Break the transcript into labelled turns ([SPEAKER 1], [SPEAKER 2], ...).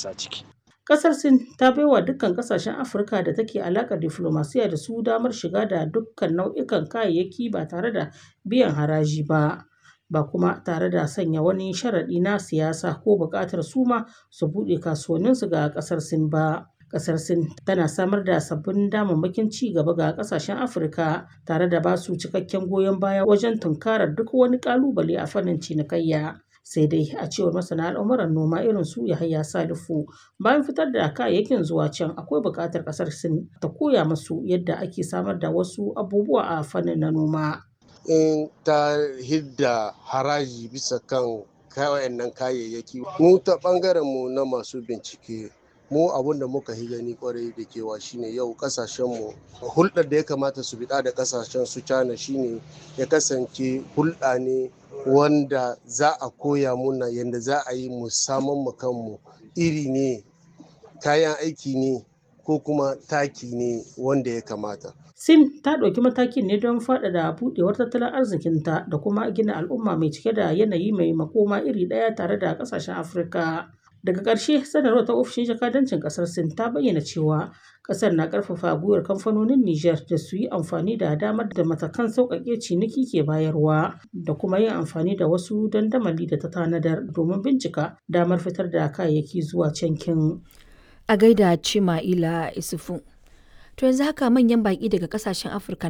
[SPEAKER 1] ƙasa ciki.
[SPEAKER 2] Ƙasar Sin ta baiwa dukkan ƙasashen Afirka da take alaƙar diflomasiyya da su damar shiga da dukkan nau'ikan kayayyaki ba tare da biyan haraji ba, ba kuma tare da sanya wani sharaɗi na siyasa ko buƙatar su ma su buɗe kasuwanninsu ga ƙasar Sin ba. Ƙasar Sin tana samar da sabbin damammakin ci gaba ga ƙasashen Afirka tare da ba su cikakken goyon baya wajen tunkarar duk wani ƙalubale a fannin cinikayya. sai dai a cewar masana al'amuran noma irin su Yahaya Salifu bayan fitar da kayayyakin zuwa can akwai buƙatar ƙasar Sin ta koya musu yadda ake samar da wasu abubuwa a fannin na noma.
[SPEAKER 3] In ta hidda haraji bisa kan wayannan kayayyaki mu ta ɓangaren mu na masu bincike mu abun da muka yi gani kwarai da kewa shine yau kasashenmu hulɗar da ya kamata su biɗa da kasashen su cana shine ya kasance hulɗa ne wanda za a koya muna yadda za a yi mu saman mu kanmu iri ne kayan aiki ne ko kuma taki ne wanda ya kamata
[SPEAKER 2] Sin ta ɗauki matakin ne don faɗaɗa buɗewar tattalin arzikinta da kuma gina al'umma mai cike da yanayi mai makoma iri ɗaya tare da ƙasashen Afirka. Daga ƙarshe, sanarwar ta ofishin jakadancin ƙasar Sin ta bayyana cewa ƙasar na ƙarfafa gwiwar kamfanonin Nijar da su yi amfani da damar da matakan sauƙaƙe ciniki ke bayarwa da kuma yin amfani da wasu dandamali da ta tanadar domin bincika damar fitar da kayayyaki zuwa cankin.
[SPEAKER 4] A gaida Cima'ila Isufu. To yanzu haka manyan baƙi daga ƙasashen Afirka